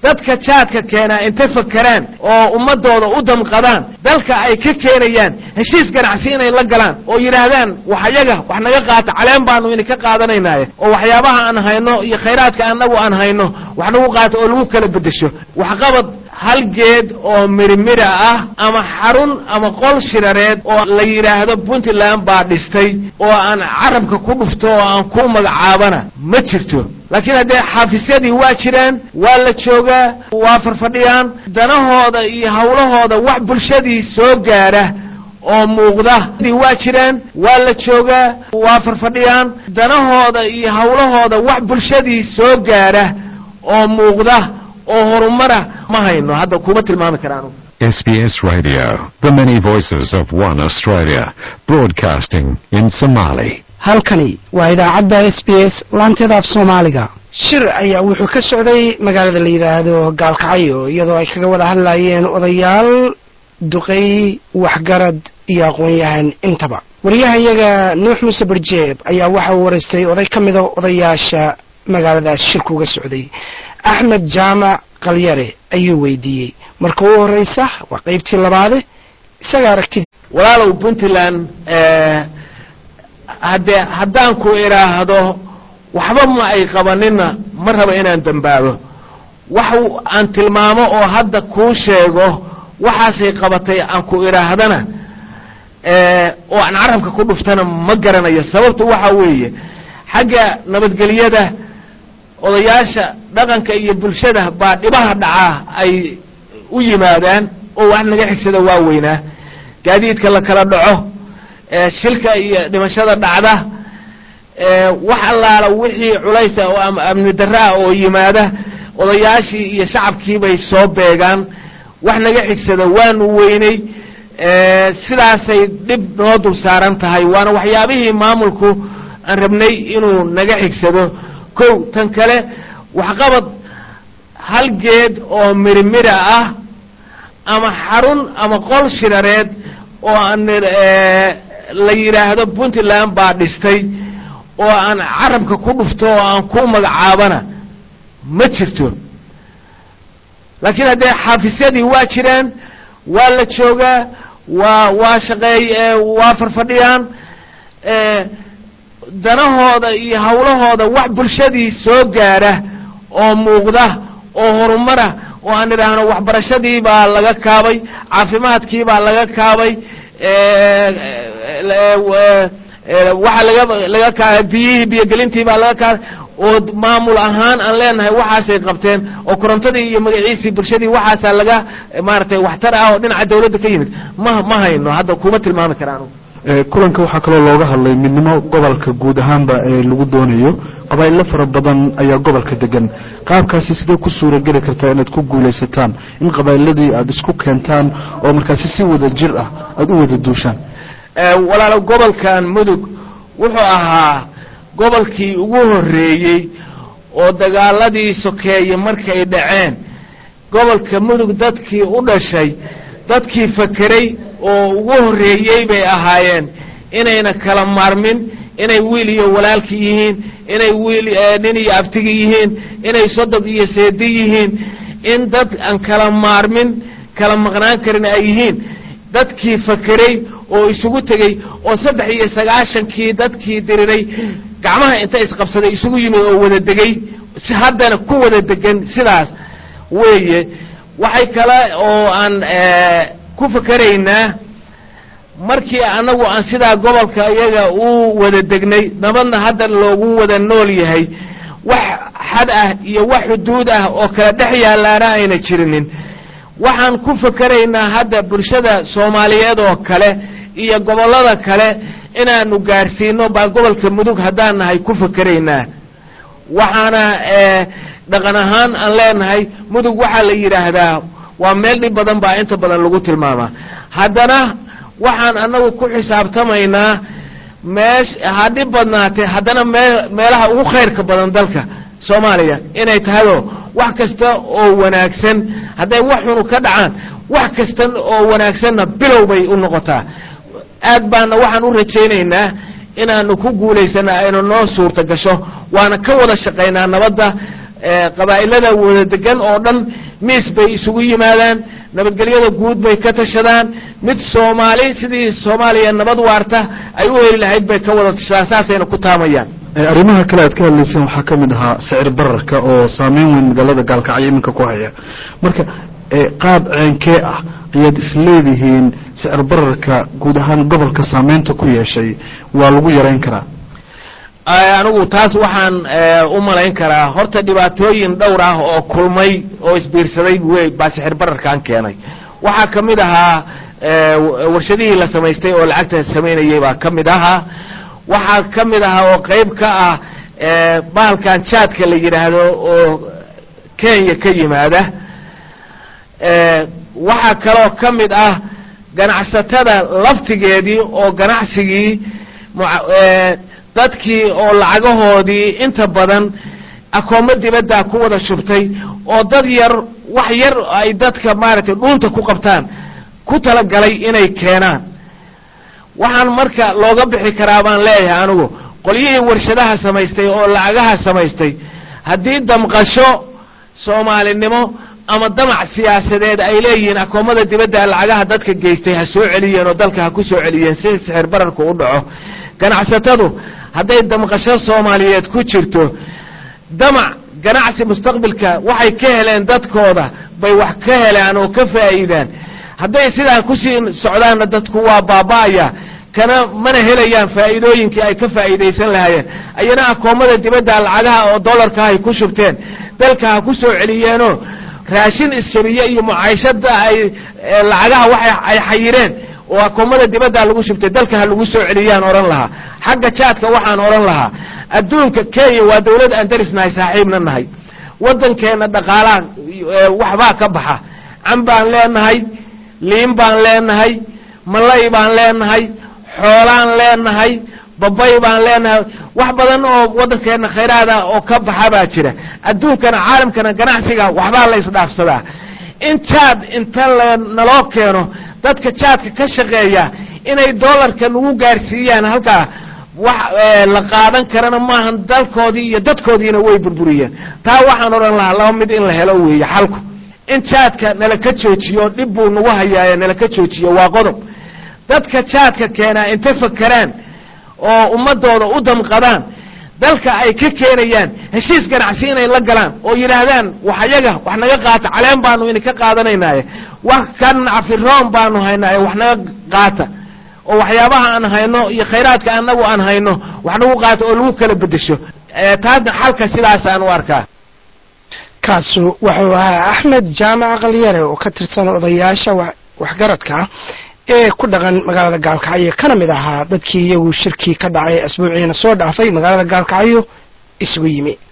dadka jaadka keenaa intay fakeraan oo ummadooda u damqadaan dalka ay ka keenayaan heshiis ganacsi inay la galaan oo yidhaahdaan wax ayaga wax naga qaata caleen baanu idinka qaadanaynaye oo waxyaabaha aan hayno iyo khayraadka annagu aan hayno wax nagu qaata oo lagu kala beddesho waxqabad hal geed oo mirimira ah ama xarun ama qol shirareed oo la yidhaahdo puntland baa dhistay oo aan carabka ku dhufto oo aan ku magacaabana ma jirto laakiin haddee xaafisyadii waa jiraan waa la joogaa waa farfadhiyaan danahooda iyo hawlahooda wax bulshadii soo gaadha oo muuqda waa jiraan waa la joogaa waa farfadhiyaan danahooda iyo hawlahooda wax bulshadii soo gaadha oo muuqda oo horumara ma hayno hadda kuma tilmaami karaan SBS Radio, the many voices of one Australia, broadcasting in Somali. halkani waa idaacadda s b s laanteeda af soomaaliga shir ayaa wuxuu ka socday magaalada la yidhaahdo gaalkacyo iyadoo ay kaga wada hadlayeen odayaal duqey waxgarad iyo aqoon-yahan intaba wariyahayaga nuux muuse barjeeb ayaa waxa uu waraystay oday ka mida odayaasha magaaladaas shirku uga socday axmed jaamac kalyare ayuu weydiiyey marka u horeysa waa qeybtii labaade isaga aragti walaalow puntland haddee haddaan ku idhaahdo waxba ma ay qabanina ma raba inaan dembaabo wax aan tilmaamo oo hadda kuu sheego waxaasay qabatay aan ku idhaahdana oo aan carabka ku dhuftana ma garanayo sababta waxa weeye xagga nabadgelyada odayaasha dhaqanka iyo bulshada baa dhibaha dhacaa ay u yimaadaan oo wax naga xigsada waa weynaa gaadiidka la kala dhaco shilka iyo dhimashada dhacda wax allaala wixii culaysa oo amni darraa oo yimaada odayaashii iyo shacabkii bay soo beegaan wax naga xigsada waanu weynay sidaasay dhib noo dul saaran tahay waana waxyaabihii maamulku aan rabnay inuu naga xigsado kow tan kale waxqabad hal geed oo mirimira ah ama xarun ama qol shirareed oo aan la yidhaahdo puntland baa dhistay oo aan carabka ku dhufto oo aan ku magacaabana ma jirto laakiin haddee xaafisyadii waa jiraan waa la joogaa waa waa shaqeey waa farfadhiyaan danahooda iyo hawlahooda wax bulshadii soo gaadha oo muuqda oo horumara oo aan idhaahno waxbarashadii baa laga kaabay caafimaadkii baa laga kaabay waxaa laga laga ka biyihii biyogelintii baa laga kaabay oo maamul ahaan aan leenahay waxaasay qabteen oo korontadii iyo magaciisii bulshadii waxaasaa laga maaragtay waxtar ah oo dhinaca dawladda ka yimid ma ma hayno hadda kuma tilmaami karaan kulanka waxaa kaloo looga hadlay midnimo gobolka guud ahaanba ee lagu doonayo qabaa'ilo fara badan ayaa gobolka degan qaabkaasi sidee ku suurageli kartaa inaad ku guulaysataan in qabaa'iladii aada isku keentaan oo markaasi si wada jir ah aada u wada duushaan walaalo gobolkan mudug wuxuu ahaa gobolkii ugu horreeyey oo dagaaladii sokeeye markay dhaceen gobolka mudug dadkii u dhashay dadkii fakeray oo ugu horreeyey bay ahaayeen inayna kala maarmin inay wiil iyo walaalki yihiin inay wiil nin iyo abtigi yihiin inay sodog iyo seedi yihiin in dad aan kala maarmin kala maqnaan karin ay yihiin dadkii fakeray oo isugu tegey oo saddex iyo sagaashankii dadkii diriray gacmaha inta isqabsaday isugu yimid oo wada degey si haddana ku wada degan sidaas weeye waxay kale oo aan ku fakeraynaa markii annagu aan sidaa gobolka iyaga u wada degnay nabadna hadda loogu wada nool yahay wax xad ah iyo wax xuduud ah oo kala dhex yaalaana ayna jirinin waxaan ku fakeraynaa hadda bulshada soomaaliyeed oo kale iyo gobollada kale inaanu gaarsiino baa gobolka mudug haddaan nahay ku fakeraynaa waxaana dhaqan ahaan aan leenahay mudug waxaa la yidhaahdaa waa meel dhib badan baa inta badan lagu tilmaamaa haddana waxaan annagu ku xisaabtamaynaa meesh ha dhib badnaatee haddana mee meelaha ugu khayrka badan dalka soomaaliya inay tahayoo wax kasta oo wanaagsan hadday wax xunu ka dhacaan wax kasta oo wanaagsanna bilow bay u noqotaa aad baana waxaan u rajaynaynaa inaanu ku guulaysana aynu noo suurta gasho waana ka wada shaqaynaa nabadda qabaa'ilada wada degan oo dhan miis bay isugu yimaadaan nabadgelyada guud bay ka tashadaan mid soomaali sidii soomaaliya nabad waarta ay u heli lahayd bay ka wada tashadaan saasayna ku taamayaan arrimaha kale aad ka hadlayseen waxaa ka mid ahaa sicir bararka oo saameyn weyn magaalada gaalkacyo iminka ku haya marka qaab ceenkee ah ayaad isleedihiin sicir bararka guud ahaan gobolka saameynta ku yeeshay waa lagu yarayn karaa anigu taas waxaan u malayn karaa horta dhibaatooyin dhowr ah oo kulmay oo isbiirsaday wey baa sixir bararkan keenay waxaa ka mid ahaa warshadihii la samaystay oo lacagta samaynayay baa ka mid ahaa waxaa ka mid ahaa oo qayb ka ah bahalkan jaadka la yidhaahdo oo kenya ka yimaada waxaa kaloo ka mid ah ganacsatada laftigeedii oo ganacsigii dadkii oo lacagahoodii inta badan akoommo dibaddaa ku wada shubtay oo dad yar wax yar ay dadka maaragtay dhuunta ku qabtaan ku talagalay inay keenaan waxaan marka looga bixi karaa baan leeyahay anigu qolyihii warshadaha samaystay oo lacagaha samaystay haddii damqasho soomaalinimo ama damac siyaasadeed ay leeyihiin akoomada dibadda lacagaha dadka geystay ha soo celiyeen oo dalka ha ku soo celiyeen si sixir bararku u dhaco ganacsatadu hadday damqasho soomaaliyeed ku jirto damac ganacsi mustaqbilka waxay ka heleen dadkooda bay wax ka helaan oo ka faa'iidaan hadday sidaa kusii socdaanna dadku waa baaba'aya kana mana helayaan faa'iidooyinkii ay ka faa'iidaysan lahaayeen ayana akoomada dibadda lacagaha oo dollarka ay ku shubteen dalka ha ku soo celiyeenoo raashin isjabiye iyo mucaashada ay lacagaha waxa ay xayireen oo akoomada dibadda lagu shubtay dalka ha lagu soo celiyaan odhan lahaa xagga jaadka waxaan odhan lahaa adduunka kenya waa dawlad aan darisnahay saaxiibna nahay waddankeenna dhaqaalaha waxbaa ka baxa can baan leenahay liin baan leenahay malay baan leenahay xoolaan leenahay babay baan leenahay wax badan oo waddankeenna khayraada oo ka baxa baa jira adduunkana caalamkana ganacsiga waxbaa la isdhaafsadaa in jaad inta naloo keeno dadka jaadka ka shaqeeya inay dollarka nagu gaarsiiyaan halkaa wax la qaadan karana maahan dalkoodii iyo dadkoodiina way burburiyeen taa waxaan odhan lahaa laba mid in la helo weeye xalku in jaadka nala ka joojiyo dhib buu nagu hayaaye nala ka joojiyo waa qodob dadka jaadka keenaa inta fakeraan oo ummadooda u damqadaan dalka ay ka keenayaan heshiis ganacsi inay la galaan oo yidhaahdaan wax ayaga wax naga qaata caleen baanu idinka qaadanaynaye wax kan cafiroon baanu haynaaye wax naga qaata oo waxyaabaha aan hayno iyo khayraadka anagu aan hayno wax nagu qaata oo lagu kala bedesho taasna xalka sidaasaan u arkaa kaasu wuxuu ahaa axmed jaamac qalyare oo ka tirsan odayaasha waxgaradka ee ku dhaqan magaalada gaalkacyo kana mid ahaa dadkii iyagu shirkii ka dhacay asbuuciina soo dhaafay magaalada gaalkacyo isugu yimi